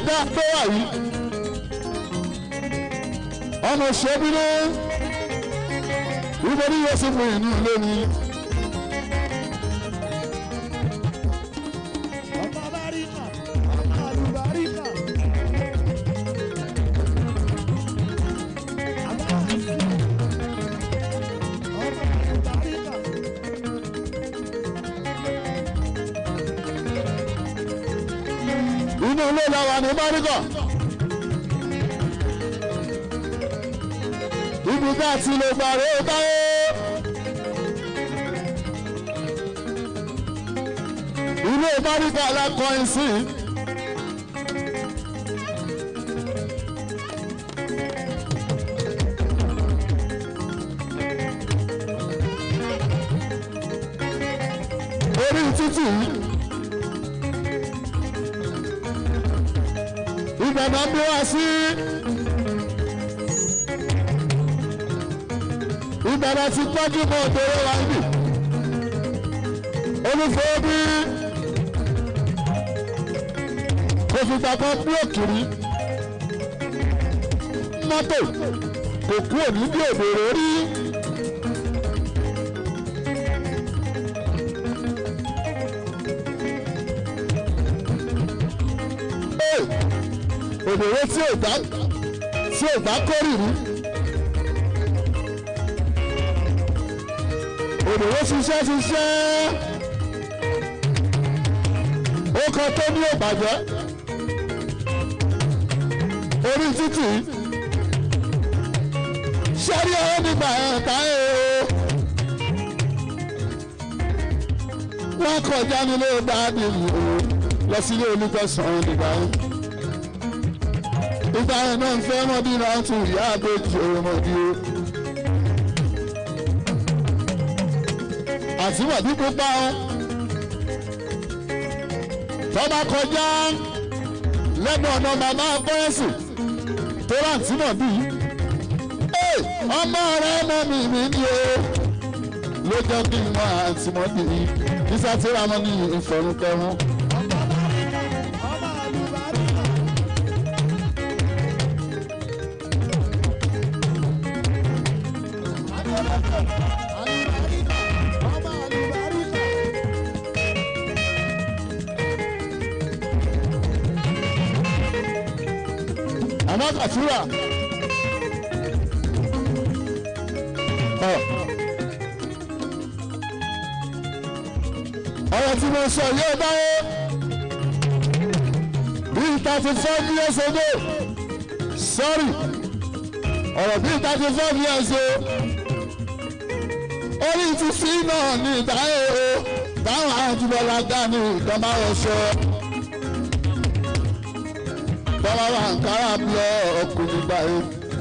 tá a tó wà yìí ọmọ ṣẹ́bínú ìbọn yóò sì fún ìní ilé mi. ọmọ báríkà ọmọ àlùbáríkà. Àbá àṣì. ọmọ àlùbáríkà. inú ilé làwọn ní mọ́ríkà. ibi tá a ti lè gbà rè é táyé. ilé mọ́ríkà la kọrin sí. orí títì yìí. ibẹ̀ náà bí wá sí. ibẹ̀ náà ti tọ́jú mọ́ òdòdó wa níbì. olùfẹ́ bí kò fìgbà kan bí òkìrí mọ́tò kò kú òní bí òdòdó rí. òdòdó tí ò dá tí ò dá kórìírí. òdòdó ṣiṣẹ́ ṣiṣẹ́ ó kan tó ní òbàjẹ́ orí títì ṣẹ́rí ọ̀rọ̀ nígbà ẹ̀ka ẹ̀ o wọ́n kọjá nílé dáàbì lọ sílé olùkọ́sán nígbà yẹn ìgbà yẹn náà ń fẹ́ mọ́bí náà tún ìyá àbẹ́jì ọmọdé o. àti wàdí pupa o. tọ́ba kọjá lẹ́nu ọ̀nà màmá bọ́ẹ̀sì tó rántí mọ̀ bí. ọmọ rẹ mọ mi mi ni o. ló jẹ́ kí n mọ àǹtí mọ́ bí i kí sátírà mọ́ ní ìfọ̀rùnkẹ́rùn. ọmọ báríkà ọmọ àlùbáríkà. Adélẹ́kẹ̀ àlùbáríkà ọmọ àlùbáríkà. àmọ́ kàtúrà. ọ̀rọ̀ tí mo sọ yóò báyé bíi thirty five years ago sorry ọ̀rọ̀ bíi thirty five years ago orí ti sí náà ní ìdáyé o táwọn àjùbọ̀lá dání ìjọba ọ̀ṣọ́ bọ́lá wà ń kára blọ ọkùnrin báyìí.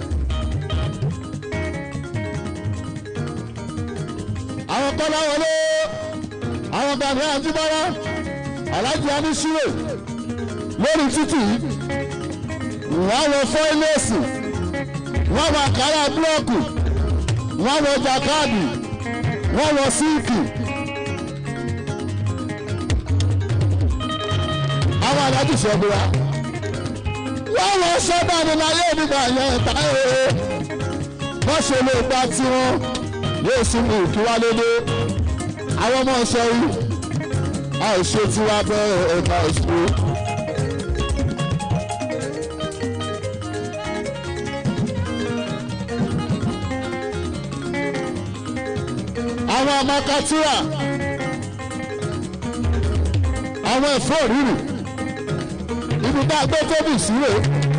àwọn kọ́lá wọlé àwọn gbàgbé àjùbọ́lá alájí anísúrò lórí títì wọ́n wọ fọ́ìlẹ́sì wọ́n wọ kára búlọ́ọ̀kù wọ́n wọ jàkáàdì wọ́n wọ síìkì. àwọn alájí ṣẹ́gbéra wọ́n wọ sọ́dọ̀ ní láyé nígbà yẹn ta ee wọ́n ṣe lè gba tiwọn yóò sún mi kí wá lédè àwọn ọmọ ọ̀ṣẹ́ yìí a ò ṣe tiwa bẹ́ẹ̀ ẹ̀ka ìṣòro. àwọn ọmọ katura àwọn ẹ̀fọ́ rírì ibi tá a gbé tóbi sílẹ̀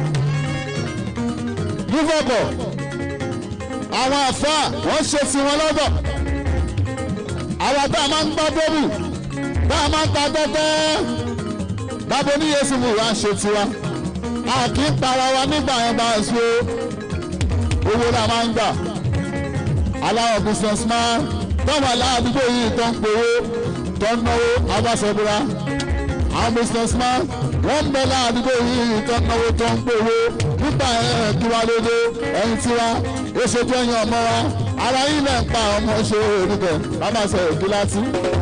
yúfọ̀kọ̀ àwọn àfa wọ́n ṣe sí wọn lọ́dọ̀ àwọn tá a máa ń gbọ́ tóbi tá a máa ń ta tẹ́tẹ́ bábo ní yéésù mú wa ṣe tiwa a kì í para wa nígbà yẹn bá a ṣe owó la máa ń gbà aláwọ̀ business man tọ́wọ́ aláàdúgbò yìí tó ń powó tó ń náwó abáṣẹ́búra àwọn business man wọ́n ń bẹ láàdúgbò yìí tó ń náwó tó ń gbowó nígbà ẹ̀ kí wá lóde ẹ̀yìn tiwa ó ṣe tó yan ọmọ wa ara yìí lẹ̀ ń pa ọmọ ṣe òdìbẹ̀ lábàṣẹ òkú láti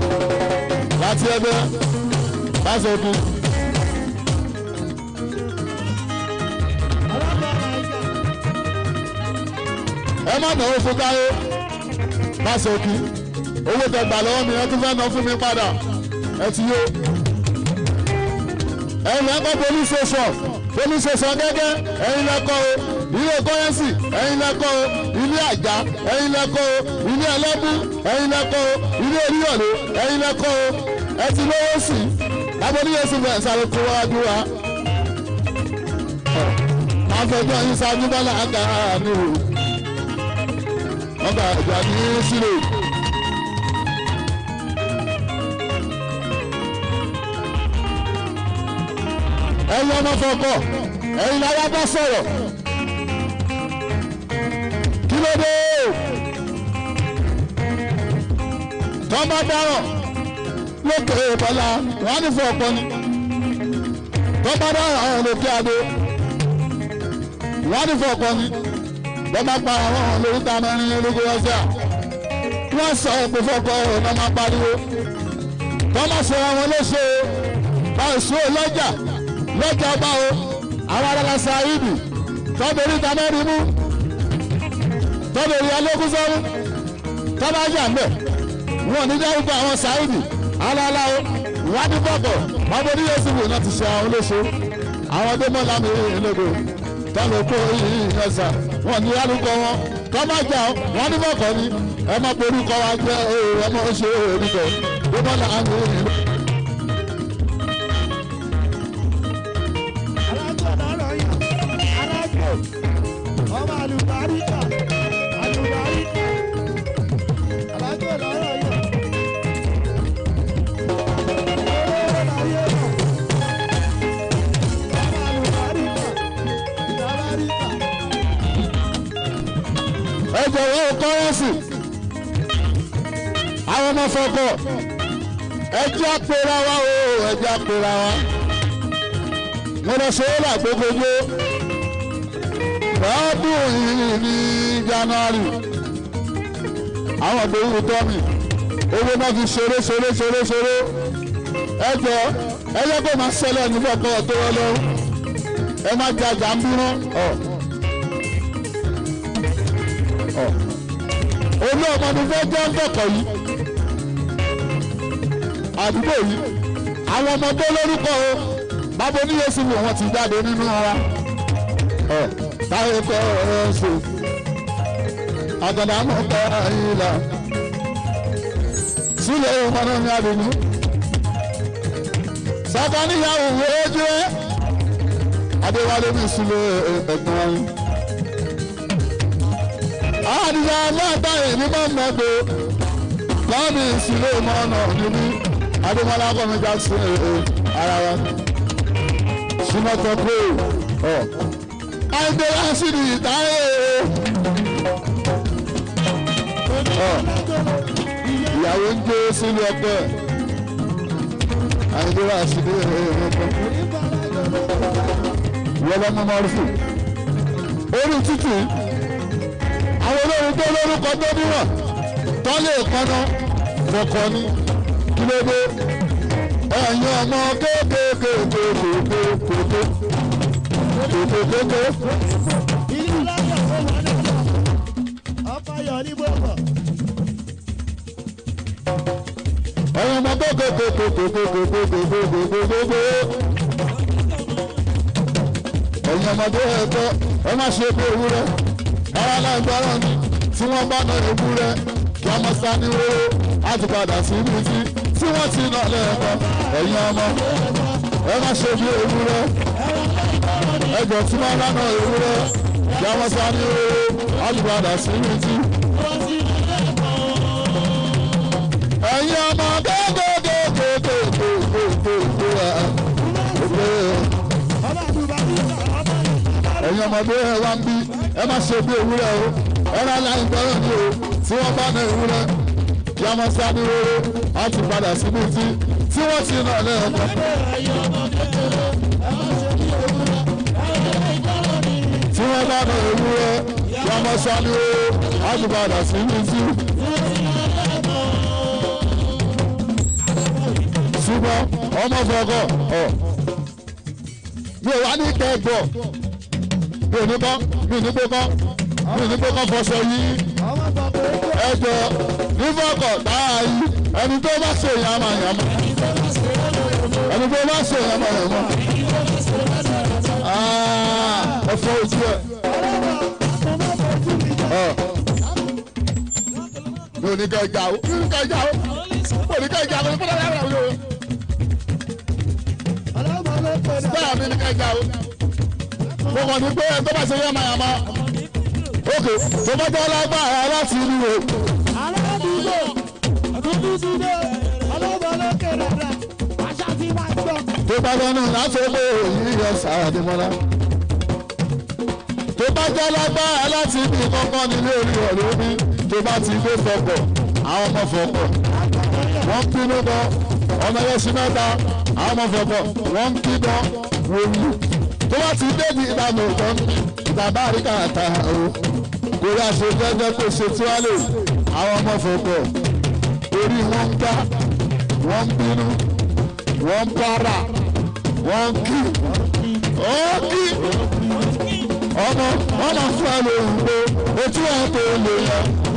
láti ẹgbẹ́ láti òkú. ẹ má náwó fún táyé má sọkí owó tẹ gbà lọ́wọ́ mi ẹ tún fẹ́ ná fún mi padà ẹ ti yó ẹ̀yin lẹ́kọ́ police station police station gẹ́gẹ́ ẹ̀yin lẹ́kọ́ o ilé kọ́rẹ́nsì ẹ̀yin lẹ́kọ́ o ilé àjà ẹ̀yin lẹ́kọ́ o ilé ẹlẹ́bù ẹ̀yin lẹ́kọ́ o ilé oríyọ̀lé ẹ̀yin lẹ́kọ́ o ẹ ti lówó sí i lábọ́níyẹ sí bẹ̀rẹ̀ sáré kó wájú wa. máa fẹjọ́ yín sáájú bọ́lá àgbà ni o ọgbà ìjà ní sílẹ̀. ẹ̀yin ọmọ fọkọ ẹ̀yin lára bá sọ̀rọ̀ kí ló dé tọ́ bá dáràn lókè bọ́lá wọn á ní fún ọ̀pọ̀ ni tọ́ bá dáràn àwọn lókè adé wọn á ní fún ọ̀pọ̀ ni bọ́ bá pa àwọn ọ̀hún lórí ta mẹ́rin ológun ọ̀sẹ̀ à wọ́n sọ pé fọ́kọ ọ̀nà máa pariwo tọ́ bá ṣe àwọn léṣe báyìí sùn lọ́jà lọ́jà ọba o àwọn aráàlá sáyidì tọ́bẹ̀rì tamẹ́rin mú tọ́bẹ̀rì alógún sọ́rú tọ́bà yà ń bẹ̀ wọn ní dárúkọ àwọn sáyidì aláàlá o ìwádìí bọ̀bọ̀ bábọ̀ ní yéésù wò náà ti ṣe àwọn olóṣó àwọn ọdẹ́mọ́lá mi ìlógo tọ́lọ̀ kó yìí ẹ̀sà wọn ní dárúkọ wọn tọ́bà jà wọn ní bọ̀kọ̀ ni ẹ má porúkọ wa jẹ́ ẹ má ṣe orúkọ ọdẹ́mọ́lá mi ìlógo. alájọ lọ́rọ̀ yàn alájọ ọmọ àlùbáríkà àlùbáríkà alájọ lọ́rọ̀ yàn. Owó láyé mọ̀. Ọmọ àlùbáríkà, ìdábáríkà. ẹ jọ̀wọ́ kọ́rẹ́nsì àwọn ọmọ fọkọ ẹ jẹ́ àpèrà wa o ẹ jẹ́ àpèrà wa mo lọ ṣe é làgbógbógbó lọ́dún yìí ní january àwọn ògbóhùn tọ́mì owó náà fi ṣeré ṣeré ṣeré ṣeré ẹ jọ ẹ yẹ kó máa ṣẹlẹ̀ ní fọkọ tó wọ lọ́wọ́ ẹ má jẹ àjà ń bínú ọ. olú ọmọ mi fẹ́ jẹ́ ń bọ̀kọ̀ yìí àdúgbò yìí àwọn ọmọ tó lórúkọ o bábo ní yéésù wò wọ́n ti jáde nínú ara ọ̀ táyé kọ́ ẹ̀ ṣe àgàdà mọ̀ kọ́ ẹ̀yìn là sílẹ̀ ọmọ náà ní àdùnnú sábà níyàwó ojú ẹ adéwálé ní sílẹ̀ ẹ̀gbọ́n yìí àdìyà aláàbá èmi máa ń mọ̀gbọ́ lọ́ọ̀mì ìsìlẹ̀ mọ́nà níbí adémọlá kọ́mi jackson ee ara wa sinatọ pé ọ àìdè lásìrì ìtàyè ọ ìyàwó ń gbé sílé ọgbẹ àìdè lásìrì ẹ̀ẹ́dẹ́gbẹ́ wọlọ́mọ mọ́rùfù orí títì àwọn olórin tó lórúkọ tó níwọ̀n tó lè kọ́nà kọ̀ọ̀kan ní kí ló dé ẹ̀yin ọmọ kéékèèké kòkòkò kòkòkò Ilé alájọ ó wà nígbà. Ọkọ yọ ní gbogbo. ẹ̀yin ọmọ kéékèèké kòkòkò ẹ̀yin ọmọdé ẹ̀kọ́ ẹ má ṣe bí ewúrẹ́ ara lágbára ni tí wọ́n bá ná ewúrẹ́ kí a máa sá ní wóró á ti padà sí ibi tí tí wọ́n ti nà lẹ́ẹ̀kan ẹ̀yin ọmọ ẹ má ṣe bí ewúrẹ́ ẹjọ́ tí wọ́n bá ná ewúrẹ́ kí a máa sá ní wóró á ti padà sí ibi tí. ẹ̀yin ọmọ Ọba àlùbáríkà, ọba àlùbáríkà. ẹ̀yin ọmọdé ẹ wá ń bí ẹ má ṣe bí ewúrẹ́ o ẹ̀rọ aláìn gbọ́rọ̀ ni o tí wọ́n bá ná ewúrẹ́ kí a máa sá ní wóró á ti padà síbi tí tí wọ́n ti nà lẹ́ẹ̀kan. tí wọ́n bá ná ewúrẹ́ kí a máa sá ní wóró á ti padà síbi tí. ṣùgbọ́n ọmọ fọkọ̀ ọ̀ mi ò wá ní kẹ́gbọ̀ mi ò ní bọ́ mi ò ní gbé bọ́ mi ní pé kọ́ fọṣọ yìí ọmọ bàbá ẹgbẹ́ ẹjọ́ nífọ̀kọ̀ táyà yìí ẹni tó bá ṣe yàmàyàmà ẹni tó bá ṣe yàmàyàmà ẹ̀fọ́ ojú ẹ̀ ọlọ́wọ́ ọmọ bàbá mi jẹ́ ọ̀ mi ò ní kẹ́ ẹja o mi ò ní kẹ́ ẹja o mi ò ní kẹ́ ẹja o mi ò ní kẹ́ ẹja o ọlọ́wọ́ ló pè ní bẹ́ẹ̀ mi ní kẹ́ ẹja o mo kàn ní pé ẹni tó bá ṣe yàmàyàmà ókè tó bá jẹ́ lágbára láti inú o. aládùúgbò àtúntò ti dé ọlọ́wọ́ ló kéré rẹ̀ àṣà ti máa gbọ́. tó bá lọ́nà láfẹ́lẹ́ òyìn yọ sàdémọ́lá. tó bá jẹ́ lágbára láti ibi kankan nílé orí ọ̀rẹ́ mi tó bá ti gbé fọkọ̀ àwọn ọmọ fọkọ̀ wọ́n ń bínú gan ọmọ ẹyẹ sí mẹ́ta àwọn ọmọ fọkọ̀ wọ́n ń bí gan wòlú. tó bá ti dé ní ìlànà òkan ìtàbá àríkà àtà o kò rí aṣọ gẹ́gẹ́ kó ṣe tí wọ́n lè àwọn ọmọ fọkọ̀ orí wọn ń gbá wọ́n ń bínú wọ́n ń para wọ́n kí ó kí ọmọ ọmọ fún ẹ lóhùn pé ojú ẹ tó lè yẹ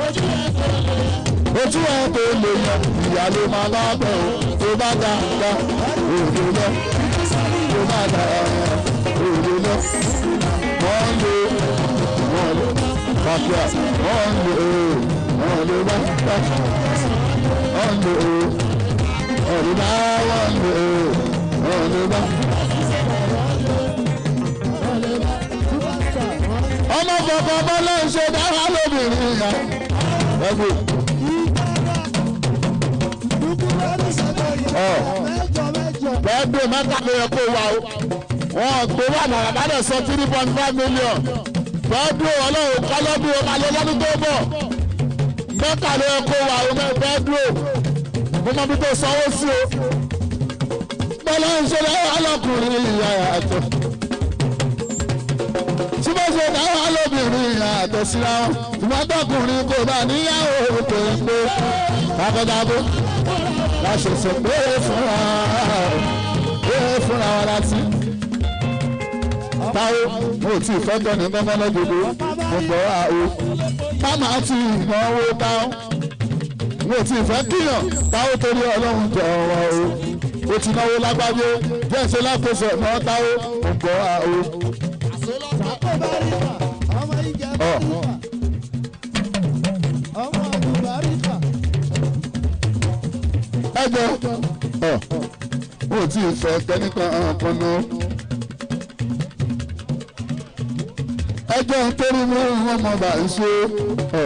ojú ẹ tó lè yẹ ìyá ló máa lábẹ́ o tó bá dá dá òde lọ tó bá dá òde lọ wọ́n lè wọ́n lè pàpẹ́ wọ́n lè wọ́n lè bá bá wọ́n lè wọ́n lè bá wọ́n lè wọ́n lè bá. ọmọ bàbá bọ́lá ń ṣe dáhà lóbìnrin yẹn. ẹgbẹ́ Ọ̀. mẹ́jọ mẹ́jọ bẹ́ẹ̀dẹ̀ mẹ́ta ló yẹ kó wà o. wọ́n gbé wà náà bàdẹ̀ sọ three point five million. bẹ́ẹ̀dẹ̀ ọlọ́run kọ́lọ́dún o máa lọ lọ́dún tó bọ̀. mẹ́ta ló yẹ kó wà o bẹ́ẹ̀dẹ̀ mo mọ bí tó sanwó sí o. bọ́lá ń ṣe dáhà lọ́kùnrin ìyá àtọ̀. tí mo ṣe dáhà lóbìnrin ìyá àtọ̀ síra wọn. ṣùgbọ́n tọkùnrin kò bá níyàwó pé pé kábọ́dábó láṣẹṣẹ pé fúnra pé fúnra wa láti. táwo mo ti fẹ́ tọ́ni gbọ́ngàn lọ́jọ́dọ́ mo gbọ́ ra o. máma ti ìnáwó táwọn mo ti fẹ́ kíyàn táwo torí ọlọ́run jọ ọ̀rọ̀ o. o ti náwó lágbájé díẹ̀ ṣe lákòóso náà táwo mo gbọ́ ra o. sàkó bá rí kà ọmọ ìjẹ bá Ọ̀. rí kà ọmọ àdùbá rí kà ẹgbẹ́ ọ̀ mo ti fẹ́ kẹ́nìkan ọ̀kan náà. ẹjọ́ torí mú wọn mọ̀ bá ń ṣe ọ̀.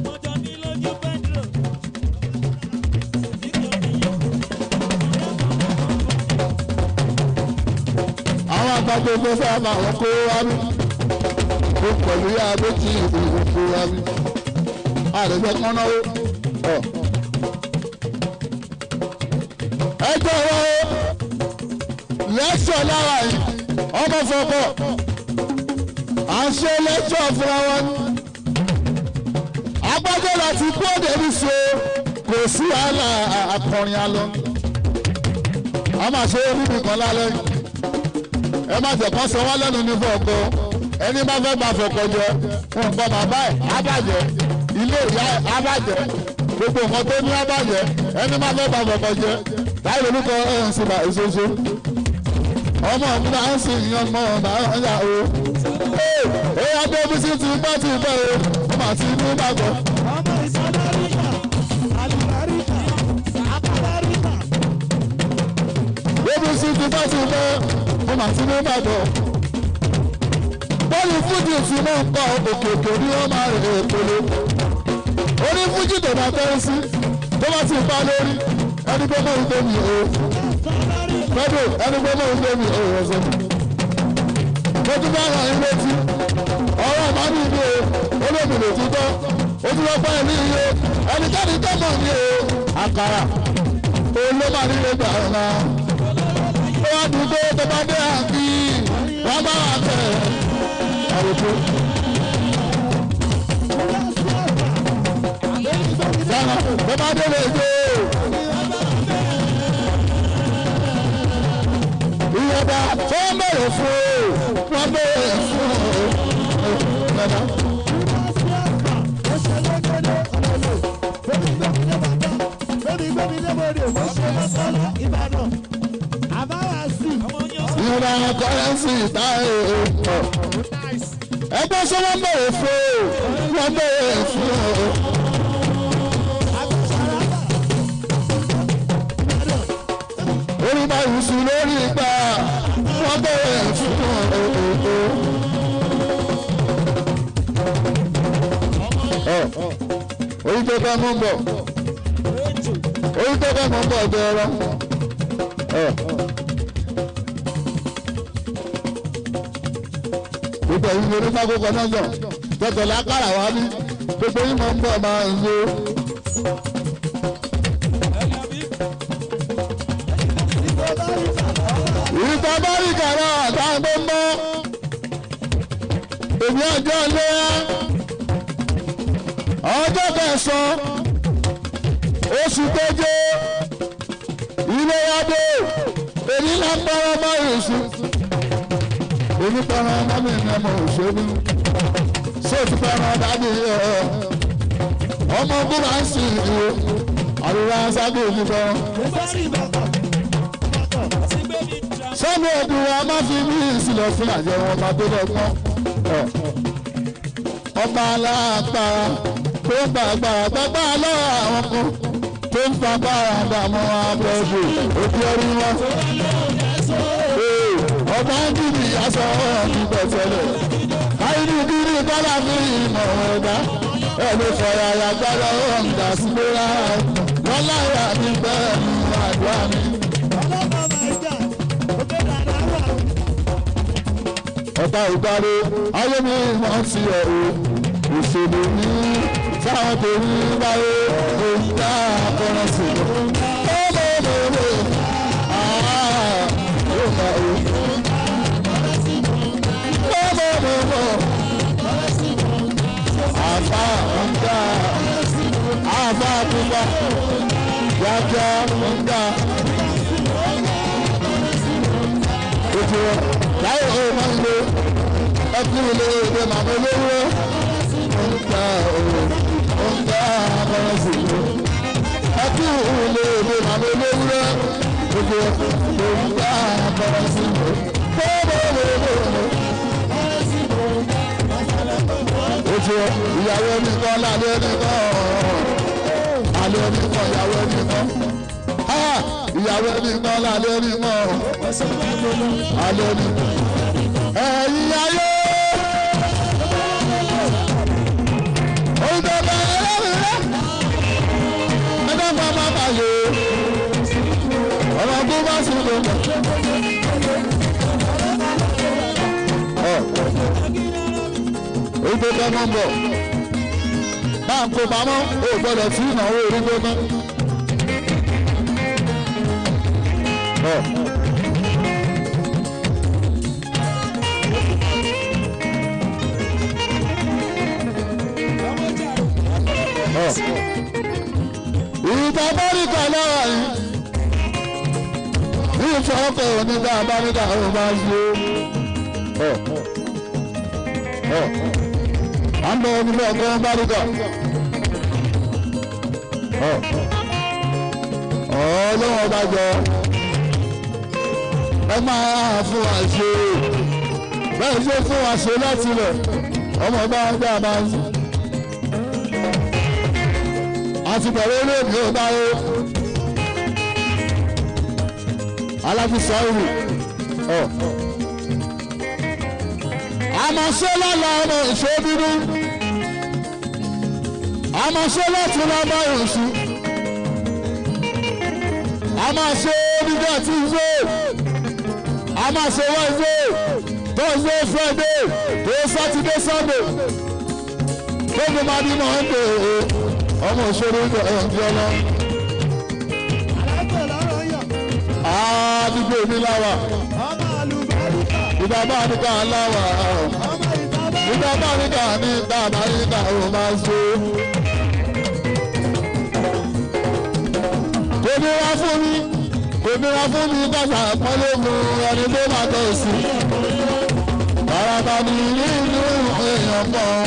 àwọn àgbàdo tó sábà wọn kó wá ní ó pẹ̀lú yá méjì ìdìbò kó wá ní àdéjọ́ kan náà ọ̀. ẹjọ́ wọn lẹ́sọ̀ lára yìí ọmọ fọkọ̀ à ń ṣe lẹ́sọ̀ fúnra wọn ní. agbájọ́ láti kú òde ní so kò sí wàhálà akọrin alọ. a máa ṣe é níbi kan lálẹ́ yìí ẹ má jẹ́ kán sọ wọ́n lẹ́nu ní fọ̀ọ̀kọ́ ẹni bá fẹ́ gba fọ̀ọ̀kọ́ jẹ nǹkan bàbá ẹ̀ ábàjẹ́ ilé ìyá ẹ̀ ábàjẹ́ gbogbo nǹkan tó ní ábàjẹ́ ẹni bá fẹ́ gba fọ̀ọ̀kọ́ jẹ láì lórúkọ ẹ̀ ń sinmi àìsóso ọmọ mi máa ń sin ìyan mọ́ ọ̀nà ọ̀yà o ee èèyàn tó bí sí ti gbọ́ ti bẹ́ o ó mà ti ní gbàgbọ́ ọmọ ìsọdá rí kà àdùbá rí kà àkàbá rí kà ó bí sí ti gbọ́ ti bẹ́ ó mà ti ní gbàgbọ́ bọ́ọ̀lù fújì tí mò ń kọ́ òkèèkè ni ó máa rè é polo orí fújì tó máa tẹ́ sí tó bá ti pa lórí ẹni pé mò ń gbé mi o fẹ́dọ̀ ẹni pé mò ń gbé mi o ọ̀sẹ̀ mo tún bá hàn yín létí ọ̀rọ̀ ọ̀mọ́ ní ìlú o olómìnira òtítọ́ o tún lọ bá ẹ̀mí iye ẹnikẹ́ni tó mọ̀ ní o àkàrà olómà nílé gbà ọ̀la ó wá dùn pé tó bá dé àǹkì wọ́n bá wà tẹ̀ àròkọ. Dáná tó bá dé lè gbé ìyọ̀dà tó ń bẹ̀rẹ̀ fún o wọ́n bẹ̀rẹ̀ fún o. Dáná ń ra kọ́rẹ́nsì táyé ọ̀. ẹgbẹ́ sọ wọ́n bẹ̀rẹ̀ fún o wọ́n bẹ̀rẹ̀ fún o. orí bá yùsù lórí ìgbà wọ́n bẹ̀rẹ̀ fún o. orí tó kọ́ mọ́ bọ̀ orí tó kọ́ mọ́ bọ̀ jẹ́ ẹ̀rọ. gbogbo ẹ̀yin lórí fákòkò náà yàn tẹ̀tẹ̀ lákàrà wá ní gbogbo yín máa ń bọ̀ máa ń lo. ìta bá rí kàrà àtàwọn tó ń bọ́ èmi ọjọ́ léyà ọjọ́ kẹsàn-án oṣù keje ilé adé èyí là ń bọ́rọ̀ mọ́ èṣù èmi pẹ̀rọ ọmọ mi ní ọmọ òṣèlú ṣé o ti pẹ̀rọ dájú ẹ ọmọ búra ń sìn ìwé àríwá sábẹ́ òní kan sọ́mi ẹ̀dùn wa má fi mí ìsìlẹ̀ fún àjẹ wọn bá tó lọ́gbọ́n ọba aláàpára tó ń gba agbára gbàgbá lọ́wọ́ àwọn kan tó ń fa bára dààmú abẹ́ẹ̀dù òbí ẹrú wọn. ọba ń dìbì aṣọ ọ̀hún gbẹ̀tẹ̀lẹ̀ káyọ̀dù kiri kọ́lá fi ìmọ̀ ọ̀dá ẹ̀mí fọ̀yàyà gbára ọ̀hún dà sí lóra wọn láyà ní bẹ́ẹ̀ ní àdúrà mi. ọ̀tá ìdarí ayé mi wọ́n ti ẹ̀ o òṣèlú ní sáwọn tó ní báyé èyí dá akọ́nà sí i. ó lè lè lè yóò bá o. ó lè lè lè àfa ọ̀gá àfa àtúbà yájá ọ̀gá. Ojú láyé ó máa ń lo ẹkú ilé ìwé màmá olówó ọ̀gá ọ̀gá abọ́rọ̀ sí i. ẹkú ilé ìwé màmá olówó gbogbo ọ̀gá abọ́rọ̀ sí i. Ojú ìyàwó nìkan lálẹ́ nìkan alẹ́ nìkan ìyàwó nìkan ìyàwó nìkan lálẹ́ nìkan alẹ́ nìkan ẹ̀yin ayé. Oúnjẹ bá ẹlẹ́rìí rẹ̀. Ẹgbẹ́ bá má bà lè. Ọ̀rọ̀ tó bá sì lò mọ̀. Oúnjẹ bá mọ̀ bọ̀. Máa ń kó pamọ́, o gbọ́dọ̀ sí ìnáwó orí gbóná. ìta báríkà lọ́wọ́ yìí ìfọ̀ ọkọ̀ onígbà báríkà ó máa ṣe à ń bọ onígbà ọkọ̀ báríkà ọlọ́wọ́ bá jọ ẹ máa fún wa ṣe bẹ́ẹ̀ ṣe fún wa ṣe láti lẹ̀ ọmọ bá ń gbà máa ń sùn àti bẹ̀rẹ̀ olóògbé ọ̀dáyé aláfíìsọ ìlú ọ̀ àmọ̀ṣẹ́ lọ́la ọmọ ìṣó dúdú àmọ̀ṣẹ́ láti lọ́mọ ìṣú àmọ̀ṣẹ́ nígbà tí ń zó àmọ̀ṣẹ́ Wednesday Thursday Friday tó Saturday Sunday gbogbo máa bí Monday ọmọ òṣèré ìjọ ẹ̀ǹdí ọlọ. àdúgbò mi láwà. ìdàbà níkà láwà. ìdàbà níkà ní dàbà níkà ò máa ṣe. kò nira fún mi kò nira fún mi kàṣà pọ́nlé mu ẹni tó máa tẹ̀ sí. bàràbà ni nínú èèyàn kan.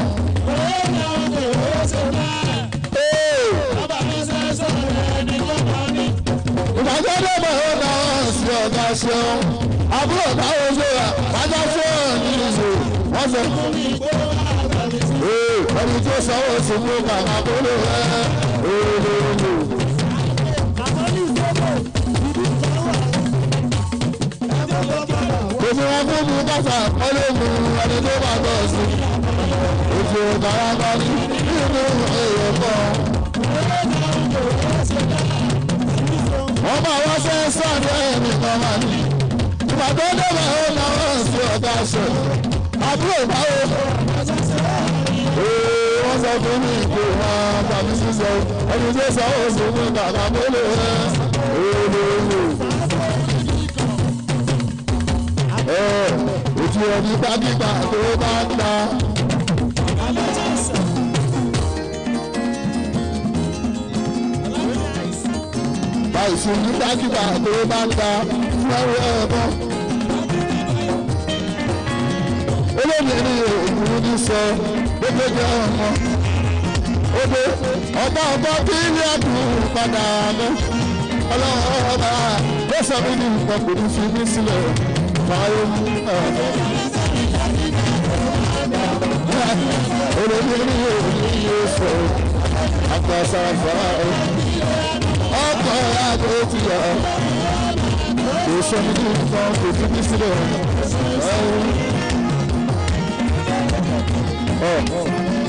ìdájọ́ lọ́mọ ó náà sí ọ̀gá ṣeun àbúrò báwo ṣe wà wájà fóònù ìṣó wọ́n sọ. Ee, ẹni tó sanwó sí mú kàkà tó lè rẹ́ ooo. Èmi wọn fún mi kásá kọ́lé mu ẹni tó bá tọ̀ sí. Ètò ìtara kan ní nínú èèyàn kan. Wọ́n máa wá fẹ́ sọ̀rọ̀ ẹ̀mí kan máa ní. Ìgbà tó débẹ̀ ó náwó sí ọ̀gá aṣọ. Àbúrò báwo? Ee, wọ́n sọ fún mi pé wọ́n bá mi sísọ. Ẹni tó sọ ó sì mú kàkà tó lè rẹ́ ooo. Ojú ẹni gbàgbígbà tó bá ń ta. Báyìí sí ní gbàgbígbà tó bá ń ta fún ẹrú ẹ̀bọ. Olómìnirin òògùn ní sọ gbogbo jẹ́ ọmọ. Odò ọba ọba bí ilé ẹ̀dùn padà mọ́. Ọlọ́run ọba ló sọ mí ní nǹkan kò ní fi mí sílẹ̀ fàáyé mú olórí òní yóò sọ àgbàsáfà ọkọ̀ àgbo ti yà kò sọ ní kí nǹkan kò fi mí sílẹ̀.